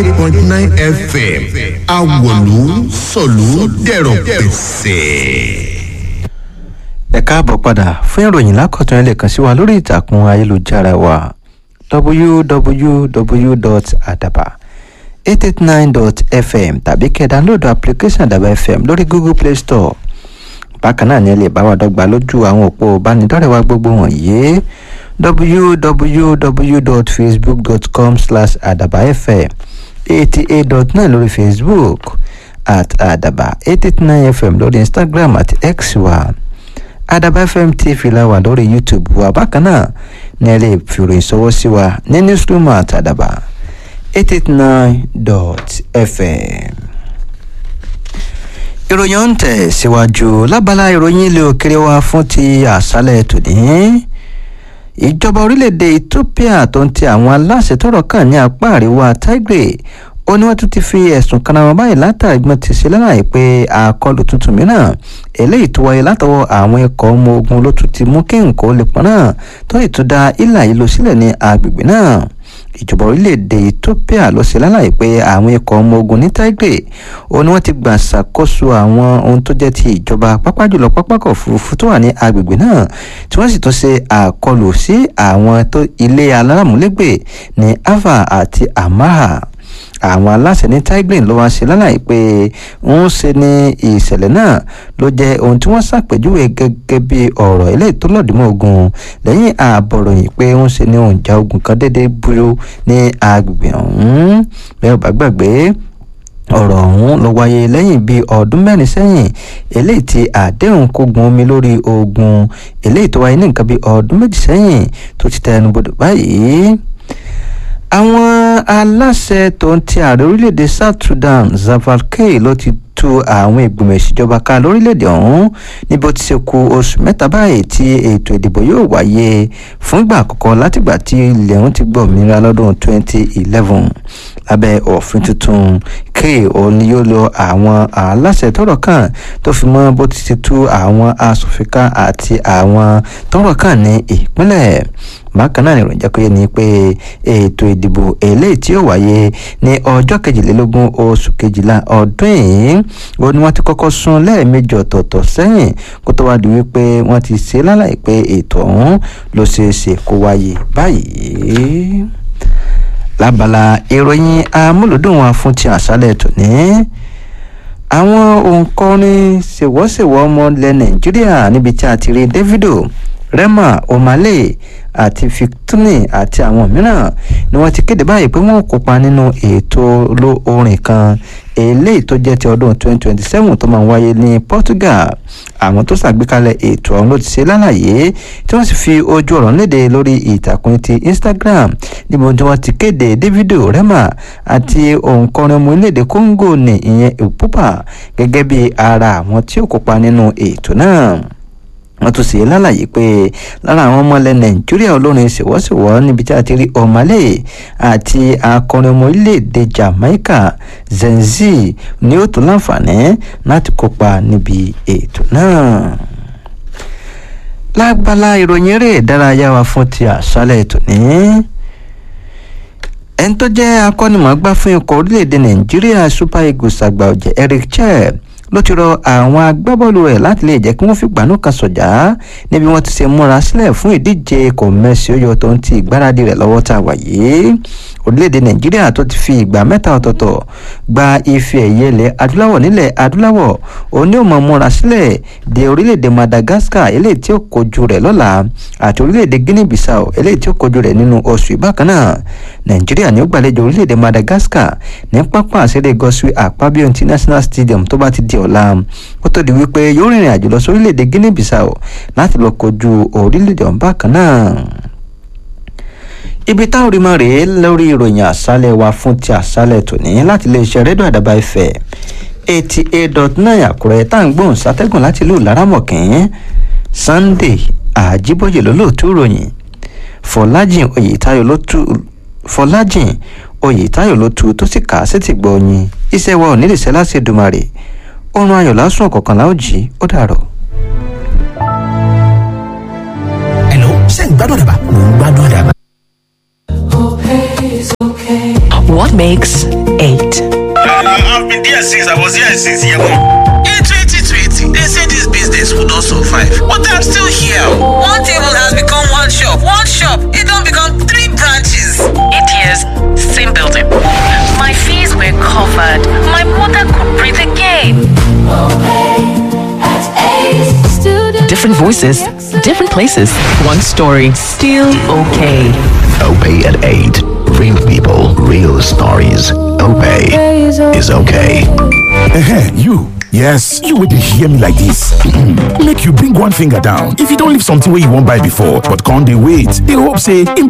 eight point nine fm awolu sọ̀lú dẹ̀rọ̀ pẹ̀sẹ̀. ẹ káàbọ̀ padà fún ìròyìn lákọ̀tún ẹ lè kàn sí wa lórí ìtàkùn ayélujára wa www.adaba889.fm tàbí kẹ́ ẹ dáńlódù application àdàbà fm lórí google play store bákan náà ni ẹ lè bá wa dọ́gba lójú àwọn òpó ìbánidọ́rẹ̀ẹ́ wa gbogbo wọ̀nyí www.facebook.com slash adabafm eighty eight dot nine lórí facebook at adaba eight eight nine fm lórí instagram àti x wa adaba fm tv la wà lórí youtube wa bákan náà ní ẹ lè fi ìròyìn sọwọ́ sí wa ní newsroom at adaba eight eight nine dot fm ìròyìn ọ̀hún tẹ̀ síwájú lábala ìròyìn ilé òkèrè wa fún ti àṣálẹ̀ tòní ìjọba orílẹ̀-èdè ethiopia tó ń ti àwọn aláṣẹ tọrọ kàn ní apá àríwá tigray ó ní wọ́n tún ti fi ẹ̀sùn kan náà báyìí látàrí gbọ́n ti ṣe lálàyé pé àkọlù tuntun mìíràn eléyìí tó wáyé látọwọ́ àwọn ikọ̀ ọmọ ogun ló tún ti mú kí nǹkan lè pọ́n náà tó ìtúdá ìlà yìí lọ sílẹ̀ ní agbègbè náà ìjọba orílẹ̀-èdè ethiopia ló ṣe lálàyé pé àwọn ikọ̀ ọmọ ogun ní tigray ó ní wọ́n ti gbà ṣàkóso àwọn ohun tó jẹ́ ti ìjọba pápá jùlọ pápákọ̀ òfurufú tó wà ní agbègbè náà tí wọ́n sì tún ṣe àkọlù sí àwọn ilé aláràmúlégbè ní ava àti amaha àwọn aláṣẹ ní tigray ló wá ṣe lálàyé pé ń ṣe ní ìṣẹ̀lẹ̀ náà ló jẹ́ ohun tí wọ́n ṣàpèjúwe gẹ́gẹ́ bí ọ̀rọ̀ eléyìí tó lọ́ọ̀dúnmọ́ ogun lẹ́yìn ààbọ̀ròyìn pé ń ṣe ní òǹjà ogun kan déédéé búrú ní agbègbè ọ̀hún bẹ́ẹ̀ bá gbàgbé ọ̀rọ̀ ọ̀hún ló wáyé lẹ́yìn bíi ọdún mẹ́rin sẹ́yìn eléyìí tí àdéhùn kógun omi lórí ogun eléyìí tó wáyé ní nǹkan bíi ọdún méjì sẹ́yìn tó ti tẹnu bodò báyìí àwọn aláṣẹ tó ń ti ààrẹ orílẹ̀-èdè south sudan zavalkey ló ti tú àwọn ìgbìmọ̀ ìṣèjọba ká lórílẹ̀‐èdè ọ̀hún níbi ó ti ṣe ku oṣù mẹ́ta báyìí tí ètò ìdìbò yóò wáyé fún ìgbà àkọ́kọ́ látìgbà tí ilẹ̀ ọ̀hún ti gbọ́ òmìnira lọ́dún 2011 lábẹ́ òfin tuntun k òun ni yóò lo àwọn aláṣẹ tọrọ kàn tó fi mọ́ bó ti ṣe tú àwọn asòfin ká àti àwọn tọrọ kàn ní ìpínlẹ̀ bákan náà nìròyìn jẹ́ ni pé ètò ìdìbò eléyìí tí ó wáyé ní ọjọ́ kejìlélógún oṣù kejìlá ọdún yìí ó ní wọ́n ti kọ́kọ́ sún lẹ́ẹ̀mejì ọ̀tọ̀ọ̀tọ̀ sẹ́yìn kó tó wá di wípé wọ́n ti ṣe lálàyé pé ètò ọ̀hún ló ṣeé ṣe kó wáyé báyìí lábala ìròyìn amúlùdùn wa fún ti àṣálẹ̀ tòní àwọn òǹkọrin ṣèwọ́ṣèwọ́ ọmọ ilẹ̀ nàìjíríà níbi tí a ti rí davido rema omale àti victini àti àwọn mìíràn ni wọ́n ti kéde báyìí pé wọ́n kópa nínú ètò orin kan eléyìí tó jẹ́ ti ọdún 2027 tó máa ń wáyé ní portugal àwọn tó ṣàgbékalẹ̀ ètò ọ̀hún ló ti ṣe lálàyé tí wọ́n sì fi ojú ọ̀rọ̀ léde lórí ìtàkùn ti instagram níbi tí wọ́n ti kéde davido rema àti òǹkọrin ọmọ orílẹ̀-èdè congo ní ìyẹn ìpúpà gẹ́gẹ́ bí ara àwọn tí ó kópa nínú ètò náà wọ́n tún ṣe lálàyé pé lára àwọn ọmọ ilẹ̀ nàìjíríà olórin ṣèwọ́ṣèwọ́ níbi tí a ti rí ọ̀málẹ̀ àti akọrin ọmọ orílẹ̀-èdè jamaica zenzi ni ó tún láǹfààní láti kópa níbi ètò náà lágbálá ìròyìn eré ìdárayá wa fún ti àṣálẹ̀ tòní ẹni tó jẹ́ akọ́nimọ̀ọ́gbá fún ikọ̀ orílẹ̀-èdè nàìjíríà super eagles àgbà ọ̀jẹ̀ eric chelle ló ti rọ àwọn agbábọ́ọ̀lù rẹ̀ láti lè jẹ́ kí wọ́n fi gbanú kan sọ̀jà níbi wọ́n ti ṣe múra sílẹ̀ fún ìdíje kọ̀mẹ́sì oyè tó ń ti ìgbáradì rẹ̀ lọ́wọ́ tá a wà yìí orílẹ̀-èdè nàìjíríà tó ti fi ìgbà mẹ́ta ọ̀tọ̀ọ̀tọ̀ gba ife ẹ̀yẹ ilẹ̀ adúláwọ̀ nílẹ̀ adúláwọ̀ òní ò mọ̀ múra sílẹ̀ de orílẹ̀-èdè madagascar eléyìí tí ó kojú rẹ̀ lọ́la àti orílẹ̀-èdè guinea bissau eléyìí tí ó kojú rẹ̀ nínú oṣù ìbákan náà nàìjíríà ni ó gbàlejò orílẹ̀-èdè madagascar ní pápá àṣẹlẹ̀ gọ́sùwì àpábíò international stadium tó bá ti di ọ̀la kó tó di wípé yóò rìnrìn àjò lọ sí orílẹ̀-èdè guinea bissau láti lọ kojú orílẹ̀-èdè ọ̀hún bákan náà ibi táwọn rí mọ́ rèé lórí ìròyìn àṣálẹ̀ wa fún ti àṣálẹ̀ tòní láti iléeṣẹ́ rédíò àdàbà ìfẹ́ eighty eight dot nine àkúrẹ́ tá à ń gbóhùn sátẹ́gùn láti ìlú laramọ̀kín sunday àjíbọ̀yè lólóòtú ìròyìn fọlájìn oyètáyọ̀ ló tú fọlájìn oyètáyọ̀ ló tú tó sì kà á sétí gbọ́ yín iṣẹ́ wa ò ní lè ṣe láti Èdùmàrè oorun ayọ̀ lásùn ọ̀kọ̀ọ̀kan láò jí ó dàrọ̀. Hello, ṣé ń gbádùn àdàbà? Mò ń gbádùn àdàbà. What makes been there since I was here since year one. In 2020, they say this business would not survive, but I'm still here. One table has become one shop. One shop, it don't become three branches. Eight years, same building. My fees were covered. My mother could breathe again. Different voices, different places. One story, still okay. Opay at 8. Real people, real stories. Opay is okay. Ehen, you. Yes, you will hear me like this. Make you bring one finger down. If you don't leave something where you won't buy before, but can't they wait? They hope say, in